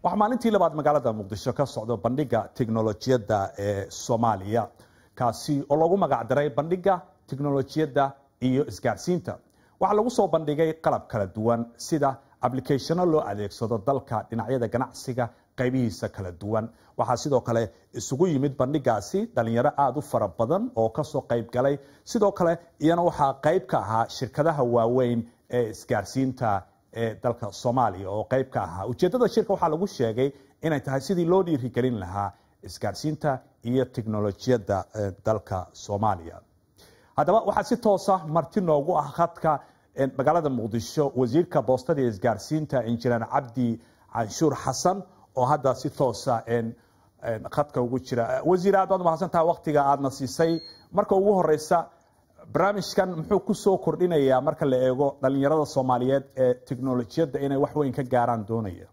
waxaa maalintii labaad magaalada muqdisho ka socdo bandhiga teknolojiyadda ee soomaaliya kaasi oo lagu magacdaray bandhiga teknolojiyadda iyo isgaarsiinta waxaa lagu soo bandhigay qalab kala duwan sida ablicathano loo adeegsado dalka dhinacyada ganacsiga qaybihiisa kala duwan waxaa sidoo kale isugu yimid bandhigaasi dhalinyaro aada u fara badan oo kasoo qayb galay sidoo kale iyana waxaa qayb ka ahaa shirkadaha waaweyn ee isgaarsiinta ee dalka soomaaliya oo qayb ka ahaa ujeedada shirka waxaa lagu sheegay inay tahay sidii loo dhiirigelin lahaa isgaarsiinta iyo teknolojiyadda dalka soomaaliya haddaba waxaa si toosa marti noogu ah khadka magaalada muqdisho wasiirka boostada iyo isgaarsiinta injineer cabdi canshuur xasan oo hadda si toosa khadka ugu jira wasiir aad baad umahadsantaha waktiga aadna siisay marka ugu horeysa barnaamijkan muxuu kusoo kordhinayaa marka la eego dhalinyarada soomaaliyeed ee teknolojiyadda inay wax weyn ka gaaraan doonaya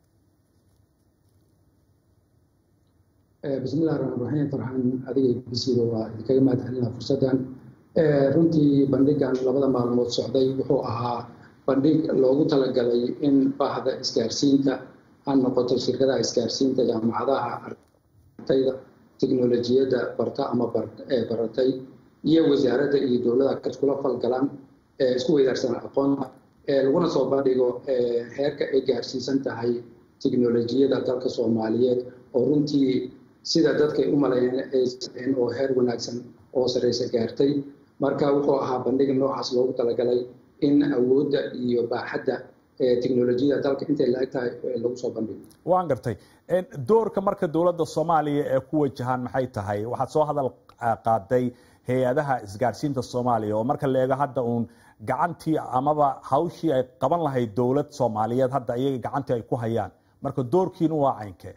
bismillahi raxmaan raxiim farxaan adiga bisiga waa idinkaga mahad celinaa fursaddan runtii bandhigan labada maalmood socday wuxuu ahaa bandhig loogu talagalay in bahda isgaarsiinta ha noqoto shirkadaha isgaarsiinta jaamacadaha ardayda teknolojiyadda barta ama baratay iyo wasaaradda iyo dowlada kaskula falgalaan isku weydaarsan aqoonta laguna soo bandhigo heerka ay gaarsiisan tahay teknolojiyadda dalka soomaaliyeed oo runtii sida dadkay u maleeyeen oo heer wanaagsan oo sareysa gaartay marka wuxuu ahaa bandhig noocaas loogu talagalay in awoodda iyo baaxadda teknolojiyada dalka intay la-eg tahay lagu soo bandhigo waan gartay doorka marka dowladda soomaaliya ee ku wajahaan maxay tahay waxaad soo hadal qaaday hay-adaha isgaarsiinta soomaaliya oo marka la eego hadda uun gacantii amaba hawshii ay qaban lahayd dowlad soomaaliyeed hadda iyaga gacantii ay ku hayaan marka doorkiinu waa caynkee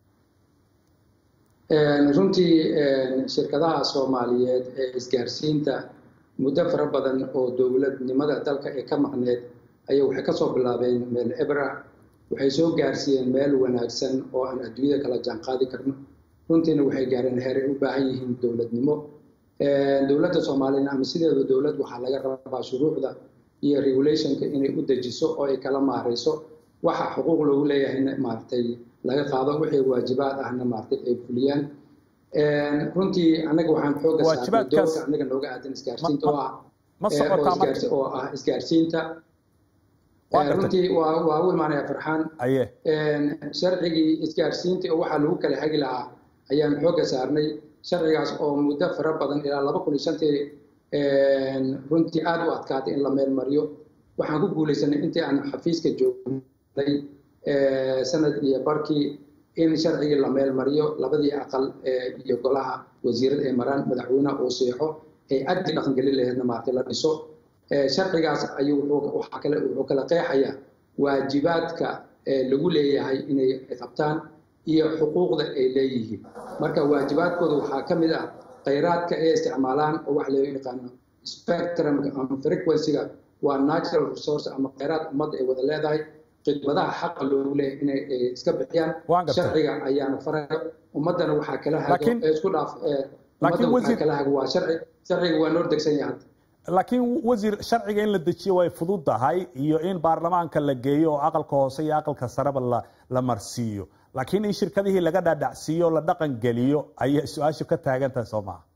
runtii shirkadaha soomaaliyeed ee isgaarsiinta muddo fara badan oo dowladnimada dalka ee ka maqneed ayay waxay kasoo bilaabeen meel ebra waxay soo gaarsiiyeen meel wanaagsan oo aan adduunyada kala jaanqaadi karno runtiina waxay gaareen heeray u baahan yihiin dowladnimo dowladda soomaaliyana ama sideeda dowlad waxaa laga rabaa shuruucda iyo regulationka inay u dejiso oo ay kala maareyso waxa xuquuq loogu leeyahayna maaragtay laga qaado wixii waajibaad ahna maaragtay ay fuliyaan runtii anaga waxaan xooga saarnay doorka anaga nooga aadan isgaarsiinta oo ah oo ah isgaarsiinta runtii waa waa u imaanaya farxaan sharcigii isgaarsiinta oo waxaa lagu kala hagi lahaa ayaan xooga saarnay sharcigaas oo muddo fara badan ilaa laba kun iyo shantii runtii aada u adkaatay in la meel mariyo waxaan ku guulaysanay intii aan xafiiska joognay sanad iyo barkii in sharcigii la meel mariyo labadii aqal iyo golaha wasiirada ay maraan madaxweyneha uu seexo ay addii dhaqangelin laheedna maartay la dhiso sharcigaas ayuu waxaa kale wuxuu kala qeexayaa waajibaadka lagu leeyahay inay qabtaan iyo xuquuqda ay leeyihiin marka waajibaadkooda waxaa ka mid ah khayraadka ay isticmaalaan oo waxa loo yaqaano spectrumka ama frequencyga waa natural resource ama khayraad ummadda ay wada leedahay khidmadaha xaqa loogu leeyahay inay iska bixiyaan sharciga ayaana faraya ummaddana waxaa kala hago isku dhaaf ummadda waxaa kala hago waa sharci sharciga waa noo degsan yahay laakiin wasiir sharciga in la dejiyo way fududahay iyo in baarlamaanka la geeyo oo aqalka hoose iyo aqalka sareba la la marsiiyo laakiin in shirkadihii laga dhaadhacsiiyo o la dhaqan geliyo ayay su-aashu ka taagan tahay soo maha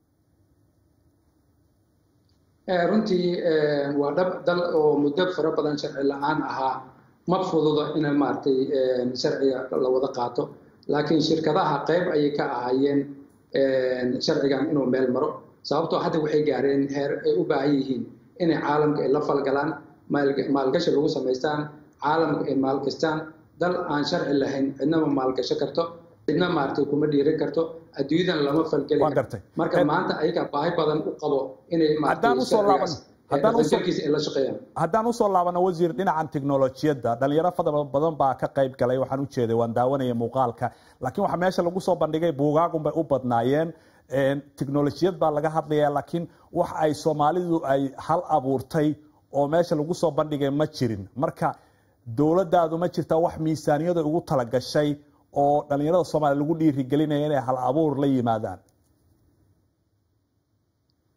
runtii waa dhab dal oo muddo fara badan sharci la-aan ahaa ma fududo in maaragtay sharciga la wada qaato laakiin shirkadaha qayb ayay ka ahaayeen sharcigan inuu meel maro sababtoo hadda waxay gaareen heer ay u baahan yihiin inay caalamka ay la falgalaan maalgashi lagu samaystaan caalamka ay maalgastaan dal aan sharci lahayn cidnama maalgasho karto cidna maaragtay kuma dhiirin karto adduunyadan lama falgeli karto marka maanta ayaga baahi badan u qabo inay haddaan usoo laabano wasiir dhinacan teknolojiyadda dhalinyaro fada badan baa ka qayb galay waxaan u jeeday waan daawanaya muuqaalka laakiin waxaa meesha lagu soo bandhigay buugaagun bay u badnaayeen teknolojiyad baa laga hadlaya laakiin wax ay soomaalidu ay hal abuurtay oo meesha lagu soo bandhigay ma jirin marka dowladdaadu ma jirtaa wax miisaaniyada ugu talagashay oo dhalinyarada soomaaliya lagu dhiirigelinaya inay hal abuur la yimaadaan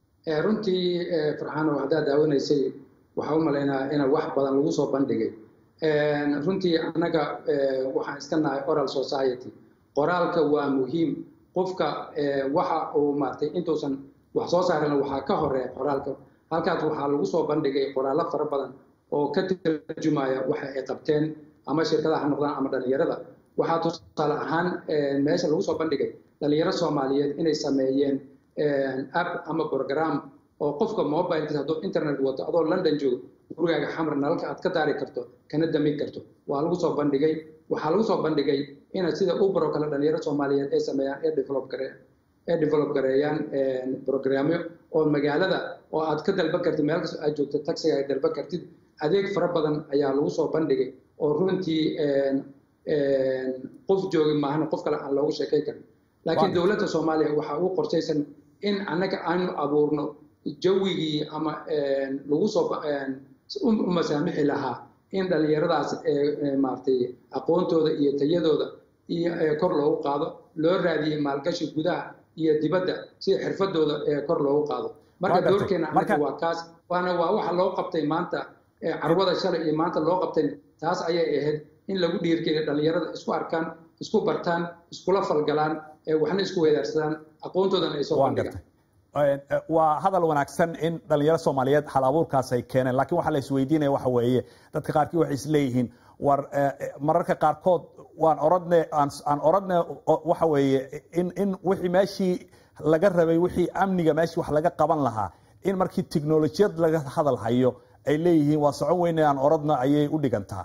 runtii farxaano haddaad daawanaysay waxaa u malaynaa ina wax badan lagu soo bandhigay runtii annaga waxaan iska nahay oral society qoraalka waa muhiim qofka waxa uu maartay intuusan wax soo saarin waxaa ka horeeya qoraalka halkaas waxaa lagu soo bandhigay qoraallo fara badan oo ka tarjumaya waxa ay qabteen ama shirkadaha ha noqdaan ama dhalinyarada waxaa tusaale ahaan meesha lagu soo bandhigay dhalinyaro soomaaliyeed inay sameeyeen app ama program oo qofka mobilkiisa hadduu internet wato adoo london joogo gurigaaga xamar nalalka aad ka daari karto kana damin karto waa lagu soo bandhigay waxaa lagu soo bandhigay ina sida uber oo kale dhalinyaro soomaaliyeed ay sameeyaan ee develop gare ee develop gareeyaan programyo oo magaalada oo aad ka dalban kartid meel kastoo aad joogto taxiga ay dalban kartid adeeg fara badan ayaa lagu soo bandhigay oo runtii qof joogi maahana qof kale aan loogu sheekay karin laakiin dowladda soomaaliya waxaa ugu qorshaysan in annaga aanu abuurno jawigii ama lagu soo u masaamixi lahaa in dhalinyaradaas maaragtay aqoontooda iyo tayadooda iyo kor loogu qaado loo raadiyey maalgashi gudaha iyo dibadda sida xirfadooda kor loogu qaado marka doorkeena annaga waa kaas waana waa waxa loo qabtay maanta carwada shalay iyo maanta loo qabtay taas ayay ahayd in lagu dhiirgeliyo dhalinyarada isku arkaan isku bartaan iskula falgalaan waxna isku weedaarsadaan aqoontoodana ay soo bandhigaan waa hadal wanaagsan in dhalinyaro soomaaliyeed hal abuurkaas ay keeneen lakiin waxaa la isweydiinaya waxa weeye dadka qaarkii waxay isleeyihiin war mararka qaarkood waan oradne aan oradne waxa weeye in in wixii meeshii laga rabay wixii amniga meeshii wax laga qaban lahaa in markii technolojiyad laga hadal hayo ay leeyihiin waa socon weyne aan oradna ayay u dhigantaa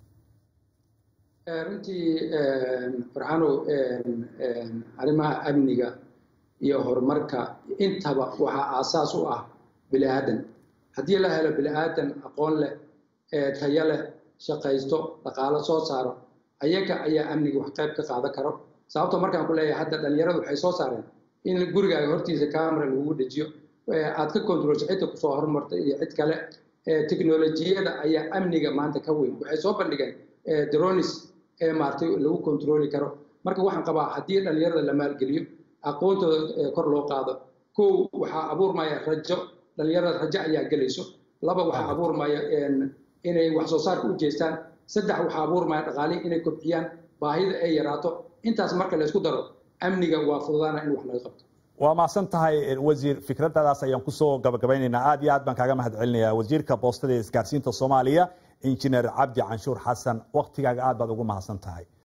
runtii farxano arrimaha amniga iyo horumarka intaba waxaa aasaas u ah bini aadan haddii la helo bini aadan aqoon leh tayo leh shaqaysto dhaqaalo soo saaro ayaga ayaa amniga wax qayb ka qaadan karo sababto markaan ku leeyahay hadda dhalinyaradu waxay soo saareen in gurigaaga hortiisa camera lagugu dhejiyo aad ka controlso cidda kusoo horumarta iyo cid kale technolojiyada ayaa amniga maanta ka weyn waxay soo bandhigeen dronis ee maartay lagu controli karo marka waxaan qabaa haddii dhalinyarada la maalgeliyo aqoontooda kor loo qaado kow waxaa abuurmaya rajo dhalinyarada rajo ayaa gelayso laba waxaa abuurmaya inay wax soo saarka u jeestaan saddex waxaa abuurmaya dhaqaalihi inay kobciyaan baahida ay yaraato intaas marka laysku daro amniga waa fududaana in wax laga qabto waa mahadsan tahay wasiir fikradadaas ayaan kusoo gabagabaynaynaa aad iyo aad baan kaaga mahad celinayaa wasiirka boostada ee isgaarsiinta soomaaliya injineer cabdi canshuur xasan waktigaaga aad baad ugu mahadsan tahay